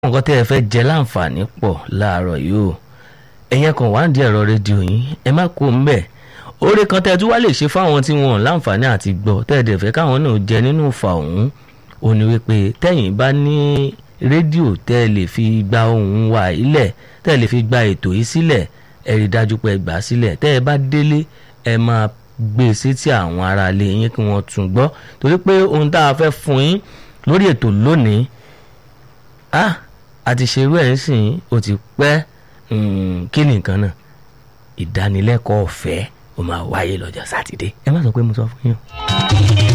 nǹkan tẹ́ ẹ fẹ́ jẹ láǹfààní pọ̀ láàárọ̀ yìí o ẹ̀yẹn kan wá ń di ẹ̀rọ rédíò yín ẹ má kó ń bẹ̀ oore kan tẹ́ ẹ tún wá lè ṣe fáwọn tí wọn ò láǹfààní àti gbọ́ tẹ́ ẹ dẹ̀ fẹ́ káwọn náà jẹ nínú ìfà ọ̀hún ò ní wípé tẹ́yìn bá ní rédíò tẹ́ ẹ lè fi gba ohùn wa ilẹ̀ tẹ́ ẹ lè fi gba ètò yìí sílẹ̀ ẹ rí dájú pé ẹ gbà á sílẹ̀ tẹ́ ẹ bá délé ẹ máa gbé e sétí àwọn aráalé yín kí wọ́n tún gbọ́ torí pé ohun tá a fẹ́ fún yín lórí ètò lónìí ah àti ṣerú ẹ̀ ń sìn ó ti pẹ́ kí ni nǹkan náà ìdánilẹ́kọ̀ọ́ ọ̀fẹ́ ó máa wáyé lọ́jọ́ sátidé ẹ má sọ pé mo sọ fún yín.